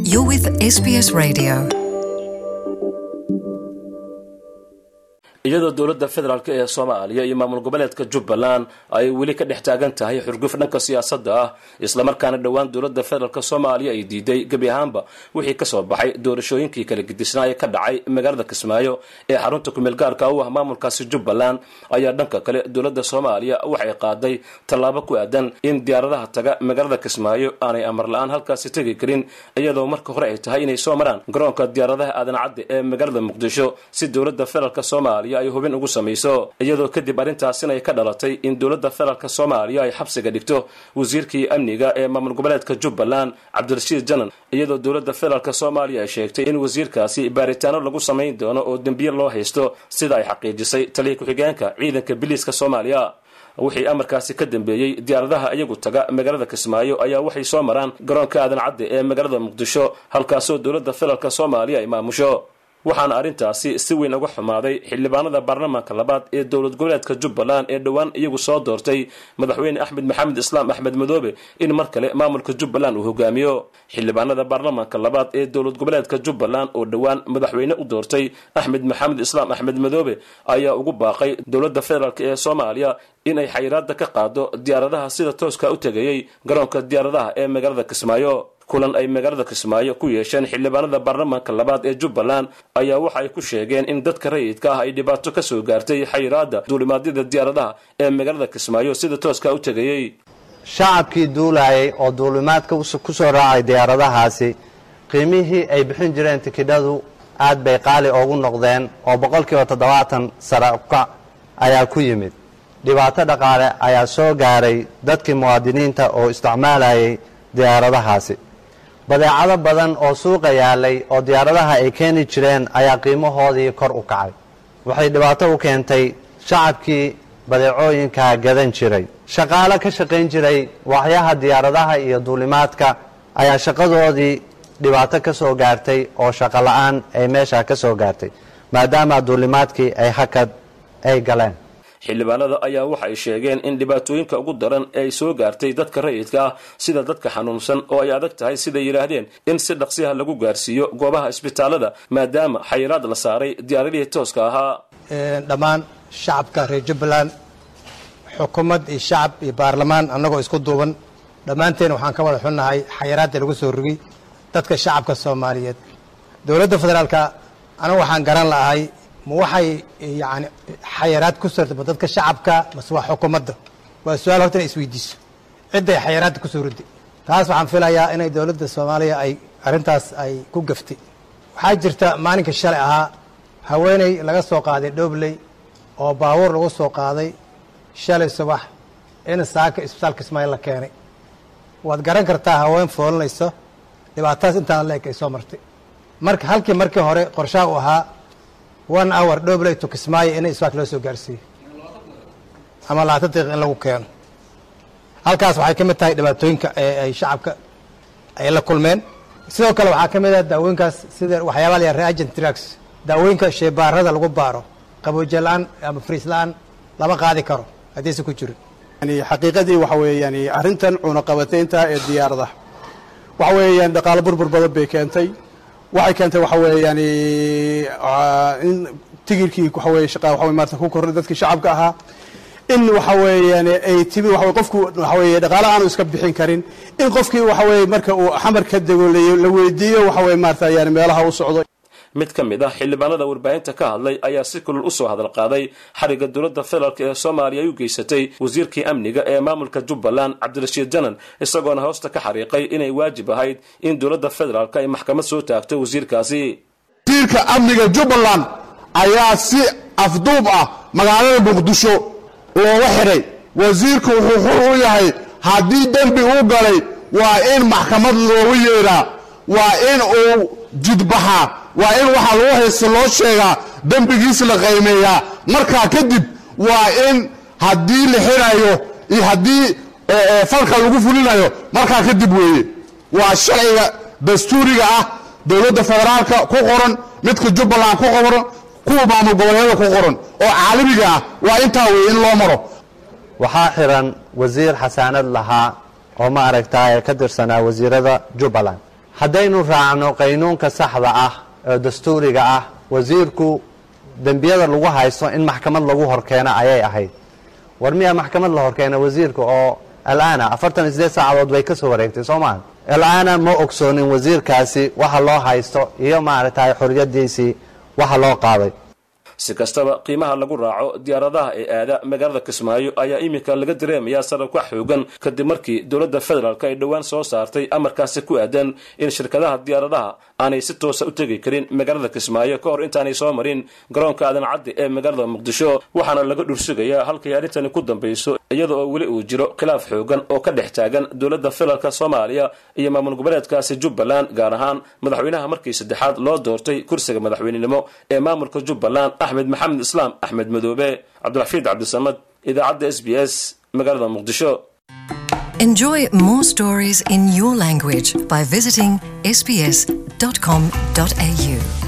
You're with SBS Radio. iyadoo dowladda federaalk ee soomaaliya iyo maamul goboleedka jubbaland ay weli ka dhex taagan tahay xurguf dhanka siyaasadda ah islamarkaana dhowaan dowladda federaalk soomaaliya ay diiday gebi ahaanba wixii kasoo baxay doorashooyinkii kala gedisnaa ee ka dhacay magaalada kismaayo ee xarunta kumeel gaarka u ah maamulkaasi jubbaland ayaa dhanka kale dowladda soomaaliya waxay qaaday tallaabo ku aadan in diyaaradaha taga magaalada kismaayo aanay amar la-aan halkaasi tegi karin iyadoo marka hore ay tahay inay soo maraan garoonka diyaaradaha aadan cadde ee magaalada muqdisho si dowladda federaalk soomaaliya ay hubin ugu samayso iyadoo kadib arrintaasina ay ka dhalatay in dowladda federaalk soomaaliya ay xabsiga dhigto wasiirkii amniga ee maamul goboleedka jubbaland cabdirashiid janan iyadoo dowladda federaalk soomaaliya ay sheegtay in wasiirkaasi baaritaano lagu samayn doono oo dembiye loo haysto sida ay xaqiijisay taliya ku-xigeenka ciidanka biliiska soomaaliya wixii amarkaasi ka dambeeyey diyaaradaha iyagu taga magaalada kismaayo ayaa waxay soo maraan garoonka aadan cadde ee magaalada muqdisho halkaasoo dowladda federaalk soomaaliya ay maamusho waxaana arrintaasi si weyn uga xumaaday xildhibaanada baarlamaanka labaad ee dowlad goboleedka jubbaland ee dhowaan iyagu soo doortay madaxweyne axmed maxamed islaam axmed madoobe in mar kale maamulka jubbaland uu hogaamiyo xildhibaanada baarlamaanka labaad ee dowlad goboleedka jubbaland oo dhowaan madaxweyne u doortay axmed maxamed islaam axmed madoobe ayaa ugu baaqay dowladda federaalk ee soomaaliya inay xayiraada ka qaado diyaaradaha sida tooska u tegayey garoonka diyaaradaha ee magaalada kismaayo kulan ay magaalada kismaayo ku yeesheen xildhibaanada baarlamaanka labaad ee jubbaland ayaa waxa ay ku sheegeen in dadka rayidka ah ay dhibaato ka soo gaartay xayiraada duulimaadyada diyaaradaha ee magaalada kismaayo sida tooska u tegayey shacabkii duulayay oo duulimaadka ku soo raacay diyaaradahaasi qiimihii ay bixin jireen tikidhadu aad bay qaali oogu noqdeen oo boqolkiiba toddobaatan sare ukac ayaa ku yimid dhibaato dhaqaale ayaa soo gaaray dadkii muwaadiniinta oo isticmaalayay diyaaradahaasi badeecado badan oo suuqa yaalay oo diyaaradaha ay keeni jireen ayaa qiimahoodii kor u kacay waxay dhibaato u keentay shacabkii badeecooyinka gadan jiray shaqaale ka shaqayn jiray waaxyaha diyaaradaha iyo duulimaadka ayaa shaqadoodii dhibaato ka soo gaartay oo shaqo la-aan ay meesha ka soo gaartay maadaama duulimaadkii ay hakad ay galeen xildhibaanada ayaa waxay sheegeen in dhibaatooyinka ugu daran ee ay soo gaartay dadka rayidka ah sida dadka xanuunsan oo ay adag tahay siday yidhaahdeen in si dhaqsiha lagu gaarsiiyo goobaha isbitaalada maadaama xayiraad la saaray diyaaradihii tooska ahaa dhammaan shacabka reer jubbaland xukuumad iyo shacab iyo baarlamaan annagoo isku duuban dhammaanteen waxaan ka wada xunnahay xayiraadda lagu soo rogay dadka shacabka soomaaliyeed dowladda federaalka anigu waxaan garan lahay ma waxay yani xayaraad ku sartama dadka shacabka mase waa xukuumadda waa su-aal horta inay isweydiiso cidday xayaraadda kusoo riday taas waxaan filayaa inay dowladda soomaaliya ay arrintaas ay ku gaftay waxaa jirta maalinka shalay ahaa haweeney laga soo qaaday dhobley oo baabuur lagu soo qaaday shalay subax in saaka isbitaalka ismaail la keenay waad garan kartaa haween foolinayso dhibaatadaas intaan la eg ay soo martay marka halkii markii hore qorshaha u ahaa one hour dhobley to kismaayo in isbaak loo soo gaarsiiyo ama labaatan daqiiq in lagu keeno halkaas waxay ka mid tahay dhibaatooyinka ee ay shacabka ay la kulmeen sidoo kale waxaa ka mid ah daawooyinkaas sida waxyaabaa la reagent drugs daawooyinka sheebaarada lagu baaro qaboojiye la-aan ama friis la-aan lama qaadi karo haddaysan ku jirin yani xaqiiqadii waxa weeyaan arrintan cunaqabataynta ee diyaaradaha waxa weeyaan dhaqaalo burbur badan bay keentay waxay keentay waxa weeyaan in tigirkii waxa weye shaqa waxa maarata ku korray dadkii shacabka ahaa in waxa weeyaan ay timi waxa qofku waxa weeye dhaqaale aanu iska bixin karin in qofkii waxa weeye marka uu xamar ka dego la weydiiyo waxa weye maarata yani meelaha u socdo mid ka mid ah xildhibaanada warbaahinta ka hadlay ayaa si kulul u soo hadal qaaday xariga dowladda federaalk ee soomaaliya ay u geysatay wasiirkii amniga ee maamulka jubbaland cabdirashiid janan isagoona hoosta ka xariiqay inay waajib ahayd in dowladda federaalk ay maxkamad soo taagto wasiirkaasi wasiirka amniga jubbaland ayaa si afduub ah magaalada muqdisho looga xidhay wasiirku wuxuu xur u yahay haddii dembi uu galay waa in maxkamad loogu yeedhaa waa in uu jidbaxaa waa in waxaa lagu haysta loo sheegaa dembigiis la qaymeeyaa markaa kadib waa in haddii la xidhayo iyo haddii falka lagu fulinayo markaa kadib weeye waa sharciga dastuuriga ah dowladda federaalka ku qoran midka jubbaland ku qoran kuwa maamul goboleedyada ku qoran oo caalamiga ah waa intaa weeye in loo maro waxaa xiran wasiir xasaanad lahaa oo ma aragtaa ee ka tirsanaa wasiirada jubbaland haddaynu raacno qaynuunka saxda ah oo dastuuriga ah wasiirku dembiyada lagu haysto in maxkamad lagu horkeeno ayay ahayd war miyaa maxkamad la horkeena wasiirka oo alaana afartan iyo sideed saacadood bay ka soo wareegtay soo maha alaana ma ogsoonin wasiirkaasi waxa loo haysto iyo maaragtay xoriyadiisii waxa loo qaaday si kastaba qiimaha lagu raaco diyaaradaha ee aada magaalada kismaayo ayaa iminka laga dareemayaa sararka xoogan kadib markii dowladda federaalk ay dhowaan soo saartay amarkaasi ku aadan in shirkadaha diyaaradaha aanay si toosa u tegi karin magaalada kismaayo ka hor intaanay soo marin garoonka aadan caddi ee magaalada muqdisho waxaana laga dhursugayaa halkay arrintani ku dambayso iyada oo weli uu jiro khilaaf xoogan oo ka dhex taagan dowladda federaalk soomaaliya iyo maamul goboleedkaasi jubbaland gaar ahaan madaxweynaha markii saddexaad loo doortay kursiga madaxweynenimo ee maamulka jubbaland axmed maxamed islaam axmed madoobe cabdiraxiid cabdisamad idaacadda s b s magaalada muqdisho Enjoy more stories in your language by visiting sbs.com.au.